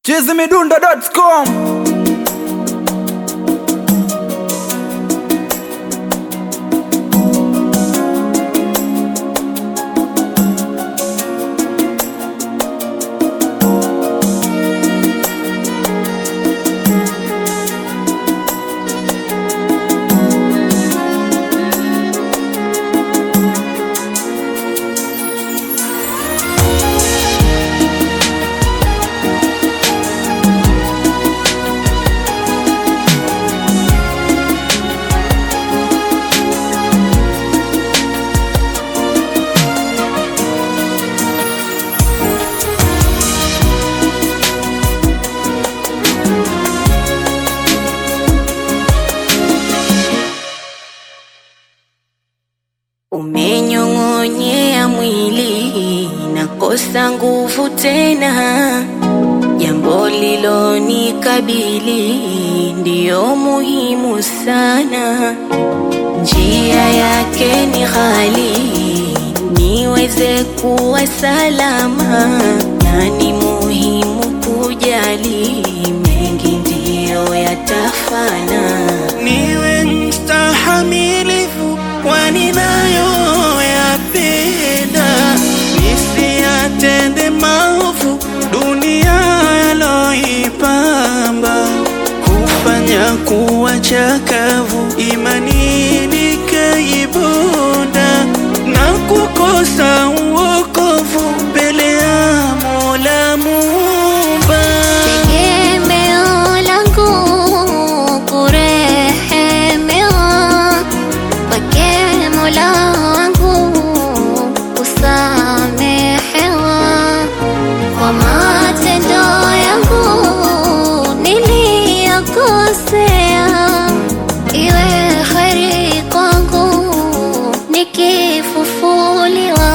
chizimidundo.com Umenyong'onyea mwili nakosa nguvu tena, jambo lilonikabili ndiyo muhimu sana. Njia yake ni ghali, niweze kuwa salama, na ni muhimu kujali, mengi ndiyo yatafana. niwe mstahamilifu kwa ninayoyapenda, nisiyatende maovu dunia yaloipamba, kufanya kuwa chakavu imani nikaibonda, na kukosa uokovu mbele ya Mola Muumba. Tegemeo langu kurehemewa, kwake Mola wangu kusamehewa, kwa matendo yangu niliyokosea, iwe kheri kwangu nikifufuliwa.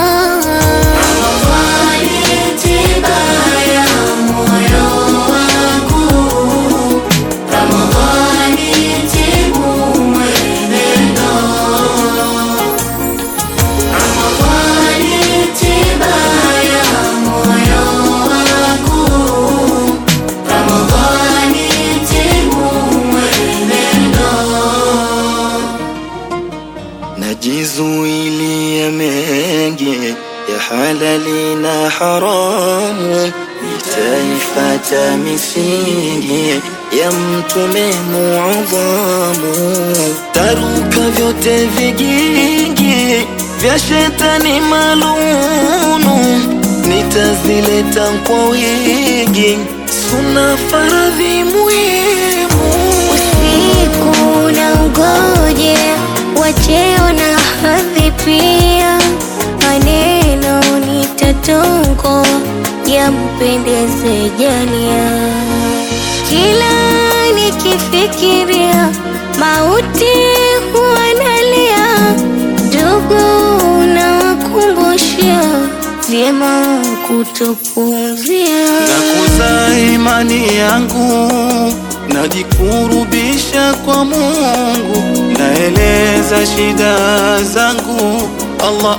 najizuilia mengi ya halali na haramu, nitaifata misingi ya Mtume muadhamu, taruka vyote vigingi vya shetani malunu, nitazileta kwa wingi, suna faradhi muhimu Usiku na ugoje wacheo na hadhi pia, maneno nitatongo yampendeze jalia. Kila nikifikiria mauti huwa nalia, ndugu nawakumbushia vyema kutopuuzia. nakuza imani yangu, najikurubisha kwa Mungu, naeleza shida zangu, Allah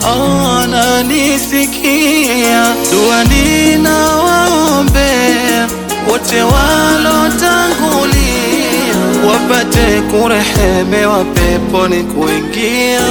ananisikia. Dua ninawaombea wote walotangulia, wapate kurehemewa peponi kuingia.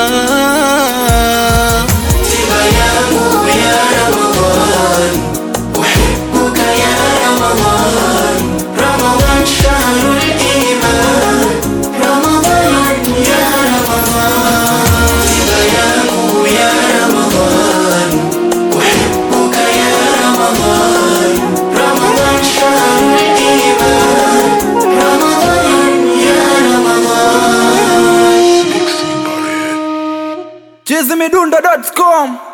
Tiba yangu ya Ramadhan أحبك يا رمضان رمضان شهر الإيمان رمضان يا رمضان تبيانه يا رمضان أحبك يا رمضان رمضان شهر الإيمان رمضان يا رمضان chizimidundo.com